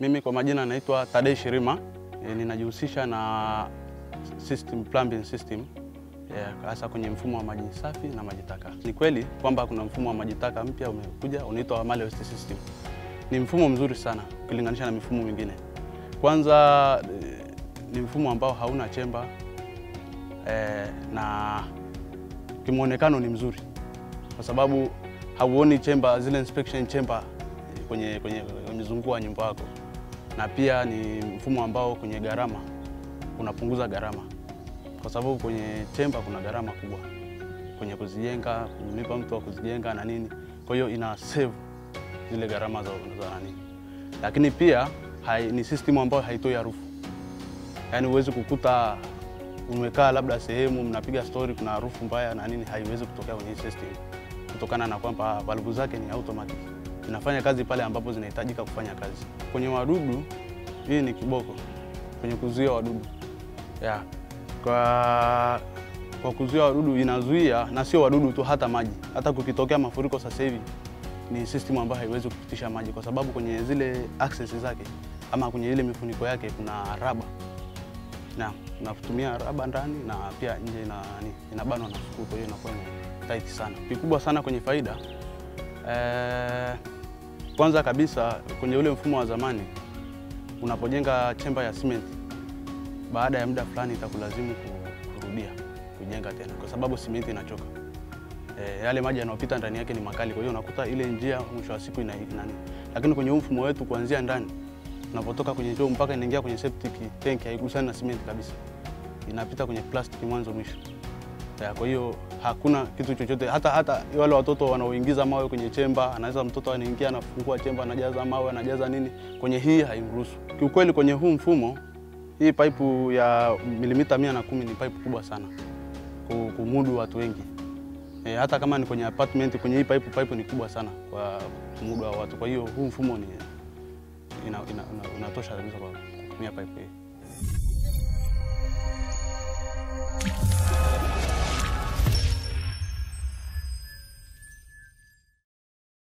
Mimi kwa majina naitwa Tadei Shirima. E, ninajihusisha na system, plumbing system hasa yeah, kwenye mfumo wa maji safi na maji taka. Ni kweli kwamba kuna mfumo wa maji taka mpya umekuja unaitwa Male Waste System. Ni mfumo mzuri sana ukilinganisha na mifumo mingine. Kwanza e, ni mfumo ambao hauna chemba e, na kimwonekano ni mzuri kwa sababu hauoni chemba zile inspection chamber kwenye, kwenye mzunguko wa nyumba yako, na pia ni mfumo ambao kwenye gharama unapunguza gharama, kwa sababu kwenye chemba kuna gharama kubwa kwenye kuzijenga, kumlipa mtu wa kuzijenga na nini. Kwa hiyo ina save zile gharama za, za nani, lakini pia hai, ni system ambayo haitoi harufu, yaani huwezi kukuta umekaa labda sehemu mnapiga story, kuna harufu mbaya na nini, haiwezi kutokea kwenye system kutokana na kwamba valvu zake ni automatic inafanya kazi pale ambapo zinahitajika kufanya kazi. Kwenye wadudu, hii ni kiboko kwenye kuzuia wadudu yeah. Kwa, kwa kuzuia wadudu inazuia, na sio wadudu tu, hata maji. Hata kukitokea mafuriko sasa hivi ni system ambayo haiwezi kupitisha maji, kwa sababu kwenye zile access zake ama kwenye ile mifuniko yake kuna raba na unatumia raba ndani na pia nje ina, inabanwa na suku, kwa hiyo inakuwa tight sana. Kikubwa sana kwenye faida eh, kwanza kabisa kwenye ule mfumo wa zamani, unapojenga chemba ya cement, baada ya muda fulani itakulazimu kurudia kujenga tena, kwa sababu simenti inachoka. E, yale maji yanayopita ndani yake ni makali, kwa hiyo unakuta ile njia mwisho wa siku ina nani. Lakini kwenye mfumo wetu kuanzia ndani unapotoka kwenye choo mpaka inaingia kwenye septic tank haigusani na simenti kabisa, inapita kwenye plastic mwanzo mwisho. Ya, kwa hiyo hakuna kitu chochote hata hata wale watoto wanaoingiza mawe kwenye chemba, anaweza mtoto anaingia anafungua chemba anajaza mawe anajaza nini, kwenye hii haimruhusu. Kiukweli kwenye huu mfumo, hii pipe ya milimita mia na kumi ni pipe kubwa sana kumudu watu wengi e, hata kama ni kwenye apartment, kwenye hii pipe, pipe ni kubwa sana kwa kumudu wa watu. Kwa hiyo huu mfumo ni inatosha ina, ina, kabisa kwa kutumia pipe hii.